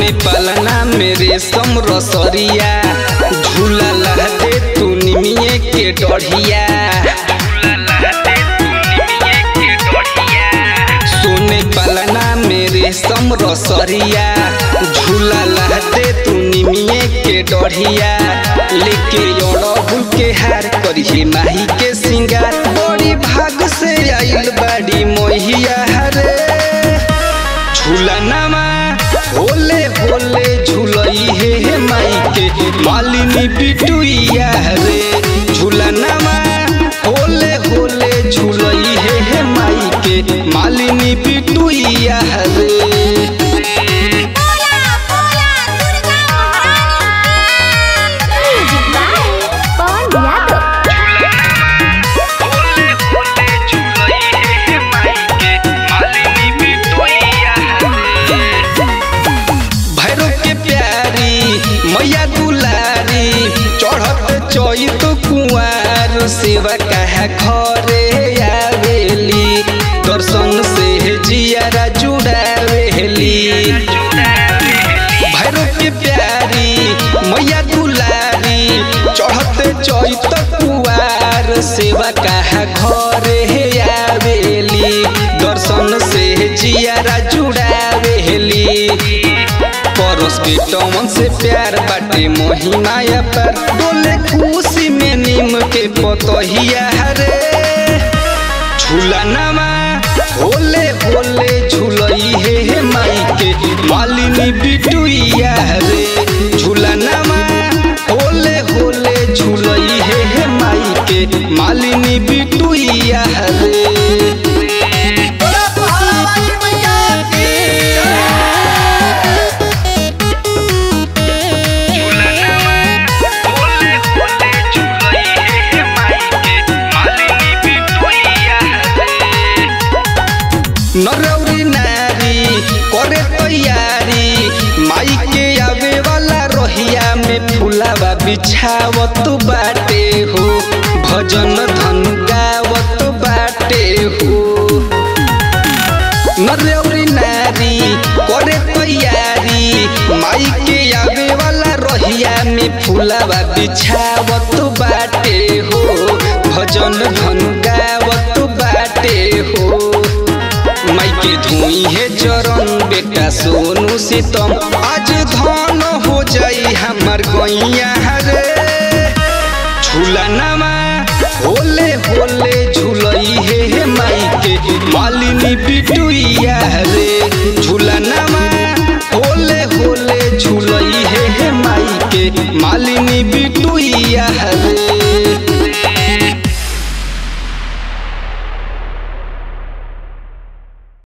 सोने पलना मेरे सम रसरिया झूला लहते तू निमिये के डढ़िया सोने पलना मेरे सम रसरिया झूला लहते तू निमिये के डढ़िया लेके अड़हुल के हार करिए माही के सिंगार बड़ी भाग से आइल बाड़ी मोहिया हरे झूला नामा होले होले झूलई हे हे माई के मालिनी बिटुइया रे झूला नामा होले होले झूलई हे हे माई के मालिनी बिटुइया रे बोला बोला दुर्गा महारानी म्यूजिक बाय पवन यादव भैरव के प्यारी मैया दुलारी चढ़त चैत कुआर सेवा कहा घरे आवेली दर्शन से जियारा जुड़ावेली भैरव के प्यारी मैया दुलारी चढ़त चैत कुआर सेवा कहा घरे आवेली दर्शन से जियारा जुड़ावेली परस बेटवन से प्यार बाटे मोहिमाया पर डोले खुशी में नीम के पतहिया हरे झूला नमा होले होले झूलई हे हे माई के मालिनी बिटुइया रे झूला नमा होले होले झूलई हे हे माई के मालिनी बिटुइया रे नरौरी नारी करे तैयारी माई के आवे वाला रोहिया में फुलावा बिछावत बाटे हो भजन धन गावत बाटे हो नरौरी नारी करे तैयारी माई के आवे वाला रोहिया में फुलावा बिछावत बाटे हो भजन धन गावत बाटे हो माई के धुई है चरण बेटा सोनू सीतम आज धन हो जाई हमार गैया रे झूला नमा होले होले झूलई हे हे माई के मालिनी बिटुइया रे झूला नमा होले होले झूलई हे हे माई के मालिनी बिटुइया रे